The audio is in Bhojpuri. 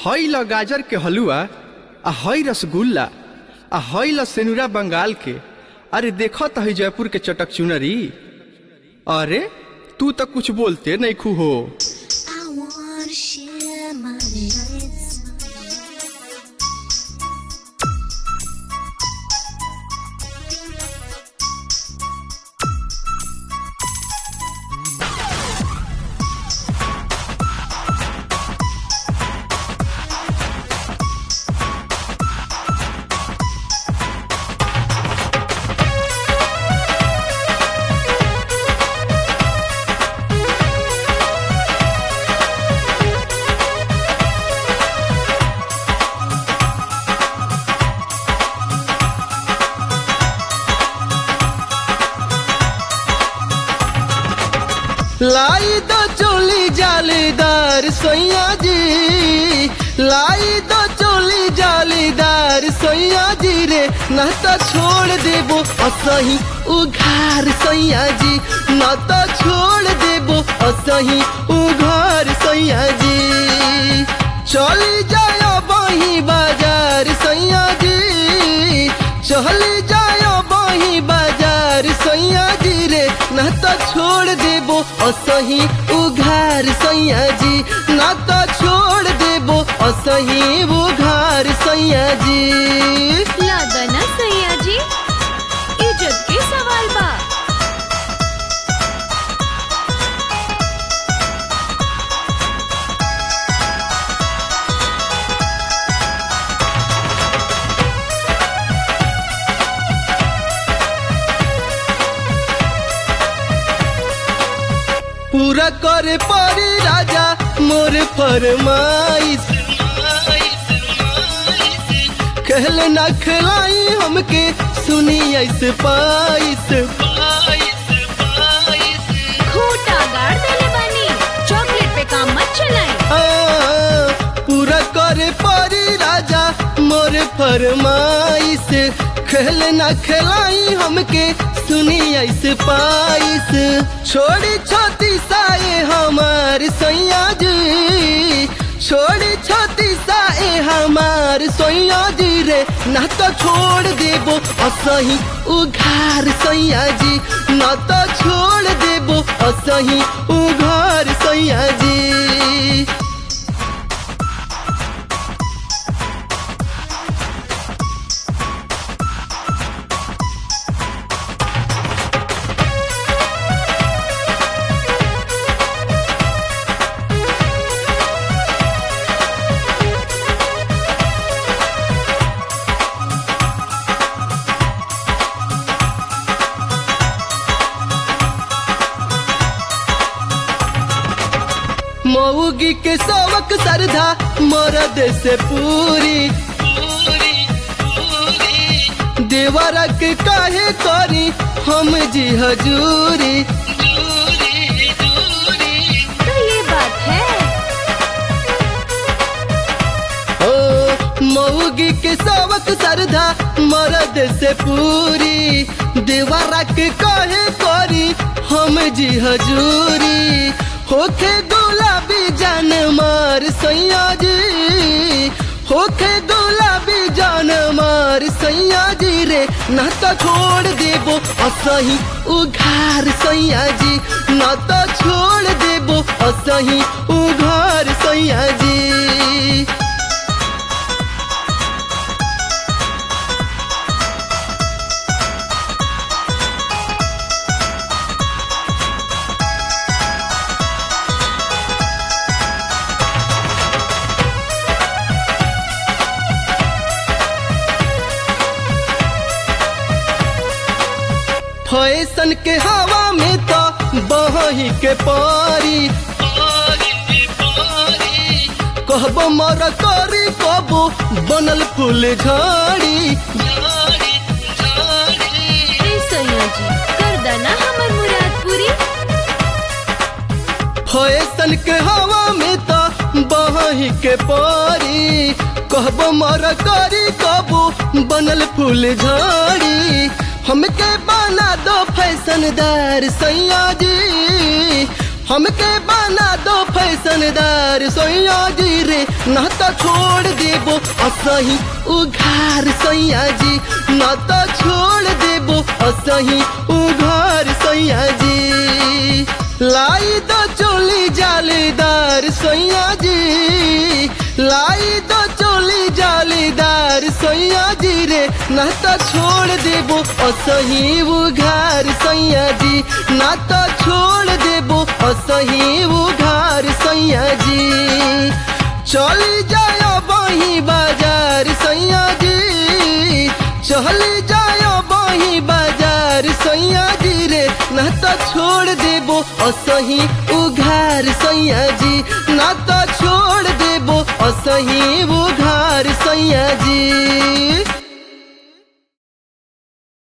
हई ल गाजर के हलुआ आ हई रसगुल्ला आ हई ल सेनुरा बंगाल के अरे देखो त हई जयपुर के चटक चुनरी अरे तू तो कुछ बोलते नहीं खू हो I wanna share my nights. लाई दो चोली जालीदार सोया जी लाई दो चोली जालीदार सोया जी रे ना तो छोड़ देबो असही उघार सोया जी ना तो छोड़ देबो असही उघार सोया जी चली जायो बही बाजार सोया जी चली जायो बही बाजार सोया जी रे ना तो छोड़ देबो असही उघार सैया जी ना तो छोड़ देबो असही उघार सैया जी लादना सैया जी इज्जत के सवाल बा पूरा करे परी राजा मोर फरमाइश कहले ना खिलाई हमके सुनी ऐसे पाइस खूटा गाड़ देले बानी चॉकलेट पे काम मत चलाई आ, पूरा करे परी राजा मोर फरमाइश खेल ना खिलाई हमके सुनी ऐसे पाइस छोड़ी छोटी साए हमार सैया जी छोड़ी छोटी साए हमार सैया जी रे ना तो छोड़ देबो असही उघार सैया जी ना तो छोड़ देबो असही उघार सैया जी मऊगी के सबक सरधा मरद से पूरी देवरा के काहे करी हम जी हजूरी तो ये बात है ओ मऊगी के सबक सरधा मरद से पूरी देवरा के काहे करी हम जी हजूरी होखे गुलाबी जान मार सैया जी होखे गुलाबी जान मार सैया जी रे ना तो छोड़ देबो असही उघार सैया जी ना तो छोड़ देबो असही उघार सैया जी फैशन के हवा में तो बही के पारी कहबो मर करी कबो बनल फूल झाड़ी ए सैया जी कर देना हमर मुराद पूरी फैशन के हवा में तो बही के पारी कहबो मर करी कबो बनल फूल झाड़ी हमके बना दो फैशनदार सैया जी हमके बना दो फैशनदार सोया जी रे ना तो छोड़ देबो असही उघार सैया जी ना तो छोड़ देबो असही उघार सैया जी लाई दो चोली जालीदार सैया जी लाई दो चोली जालीदार सैया जी रे ना तो छोड़ देबो असही उघार सैया जी ना तो छोड़ देबो असही उघार सैया जी चली जायो बही बाजार सैया जी चली जायो बही बाजार सैया जी रे ना तो छोड़ देबो असही उघार सैया जी ना तो छोड़ देबो असही उघार सैया जी